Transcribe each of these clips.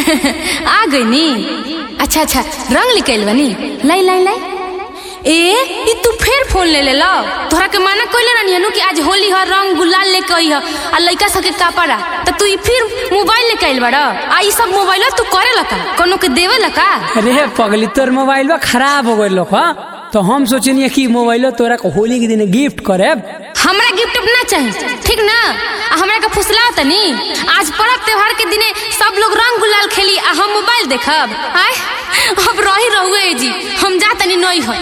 आ गई नी अच्छा अच्छा रंग निकल बनी लाई लाई लाई ए ई तू फिर फोन ले ले लो तोहरा के माना कोइले रहनी नु कि आज होली ह रंग गुलाल लेके आई ह आ लइका सके कापड़ा त तू ई फिर मोबाइल लेके आइल बड़ आ ई सब मोबाइल तू करे लका कोनो के देवे लका अरे पगली तोर मोबाइल खराब हो गइल हा तो हम सोचनी कि मोबाइल तोरा के होली के दिन गिफ्ट करे हमरा गिफ्ट ना चाहिए ठीक ना आ हमरा के फुसला तनी आज पर्व त्योहार के दिने सब लोग रंग गुलाल खेली आ हम मोबाइल देखब आय अब रही रहुए जी हम जा तनी नई हो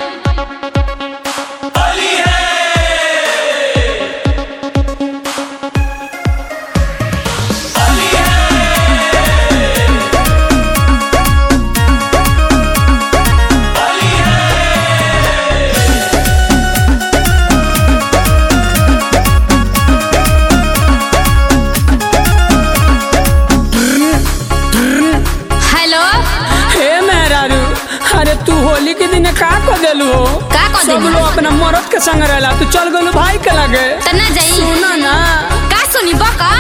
हेलो हे मेहरारू अरे तू होली के दिन का कर देलू हो का कह सब देली? लोग अपना मरद के संग रहला तू चल गलू भाई के लगे त ना जाई सुना ना का सुनी बका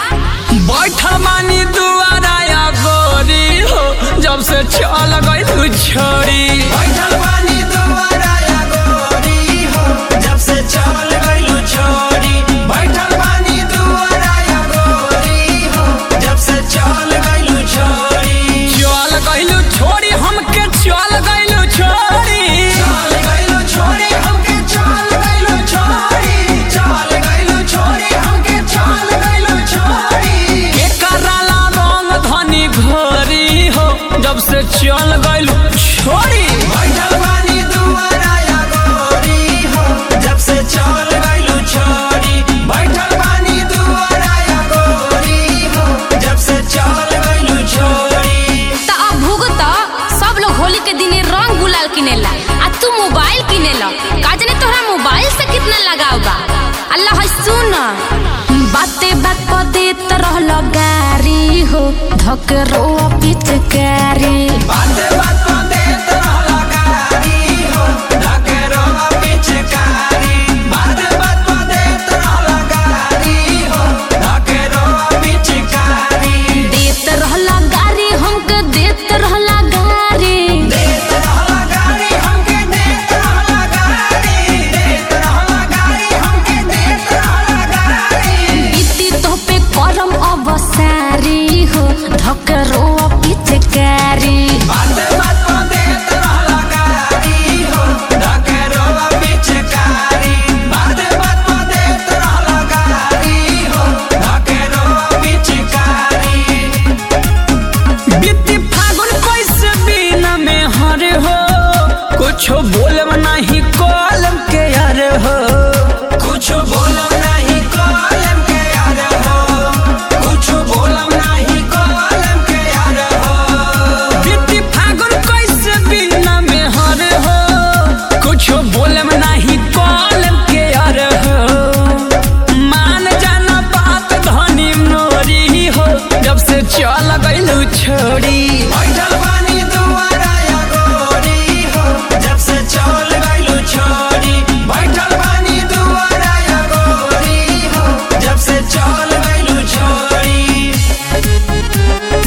बैठल मानी दुआरा या गोरी हो जब से चल गई तू छोड़ी बैठल बानी दुआरा या गोरी हो जब से चल गइलू छोड़ी बैठल बानी दुआरा या गोरी हो जब से चल गइलू छोड़ी चल गइलू छोड़ी हमके चल गइलू छोड़ी चल गइलू छोड़ी हमके चल गइलू छोड़ी चल गइलू छोड़ी हमके चल गइलू छोड़ी के कराला रंग धनी घोरी हो जब से चल गइलू छोड़ी बैठल बानी दुआरा या गोरी हो जब से चल गइलू छोड़ी बैठल बानी दुआरा या गोरी हो जब से चल गइलू छोड़ी त अब भुगत सब लोग होली के दिने रंग गुलाल किनेला आ तू मोबाइल किनेला का जाने तोहरा मोबाइल से कितना लगाव बा अल्लाह है सुन बाते बात पर देत रहल गारी हो धकरो पिचकारी बात बात पर देत रहला गारी हो ढकेरो पिचकारी बात बात पर देत रहला गारी हो ढकेरो पिचकारी देत रहल गारी हमके देत रहल गारी देत रहला गारी हमके देत रहला गारी देत रहला गारी हमके देत रहला गारी इति तो पे करम अबसारी हो धकरो पिचकारी बात बात पर देत रहला गारी हो ढकेरो पिचकारी बात बात पर देत रहला गारी हो ढकेरो पिचकारी बीती फागुन कैसे बिना में हर हो कुछ बोलब नहीं कॉलम के यार हो कुछ बोलम नहीं कॉलम के यार हो कुछ बोलम नहीं कॉलम के यार हो बीती फागुन कैसे बिना में हर हो कुछ बोलब नहीं कॉलम के यार हो मान जाना बात धनी नोरी हो जब से चल गइलू छोड़ी बैठल बानी दुआरा या गोरी हो जब से चल गइलू छोड़ी बैठल बानी दुआरा या गोरी हो जब से चल गइलू छोड़ी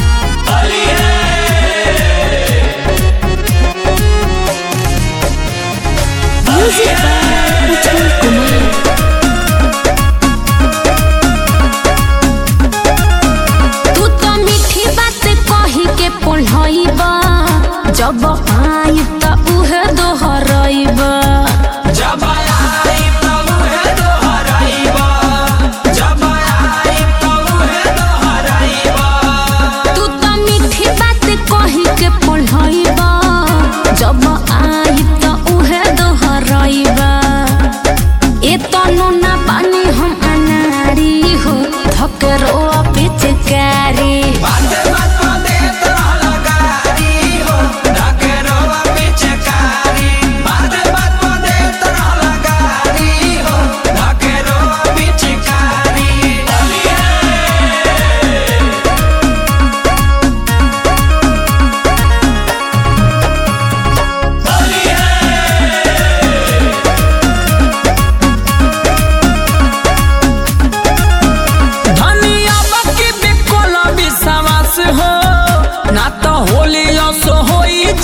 तू तो मीठी बात कही के पढ़ाइबा जब आई त उहे दोहराइबा जब आई प्रभु है दोहराइबा जब आई प्रभु है दोहराइबा तू तो मीठी बात कही के पढ़ाइबा जब आई त उहे दोहराइबा ए तनु ना पानी हम अनारी हो धकरो पिचकारी बात बात पर देत रहला गारी हो ढकेरो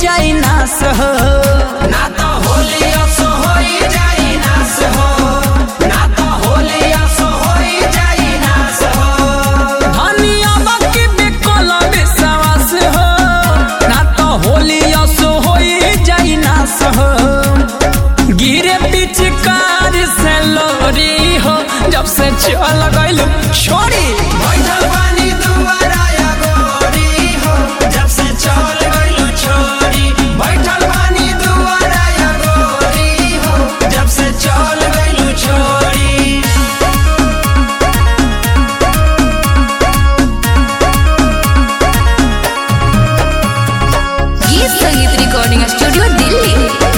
जाई नास हो ना तो होली असो होई जाई नास हो ना तो होली असो होई जाई नास हो धनिया बाकी बेकल विश्वास हो ना तो होली असो होई जाई नास हो गिरे पिचकार से लोरी हो जब से चल गइल छोड़ी बैठल पानी दुआरा या गोरी हो जब से चल गइलू छोरी बैठल पानी दुआरा या गोरी हो जब से चल गइलू छोरी गीत संगीत रिकॉर्डिंग स्टूडियो दिल्ली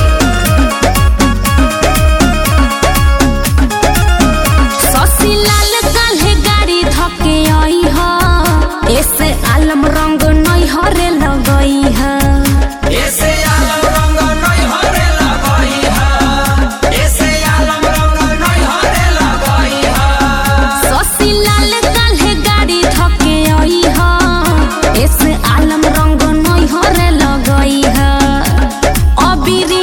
शशि लाल काल्हे गाड़ी धके आई ह ऐसे आलम रंग नहीं हरे लगई है ऐसे आलम रंग नहीं हरे लगई हा ऐसे आलम रंग नहीं हरे लगई हा शशि लाल काल्हे गाड़ी धके आई ह ऐसे आलम रंग नहीं हरे लगई है अबीर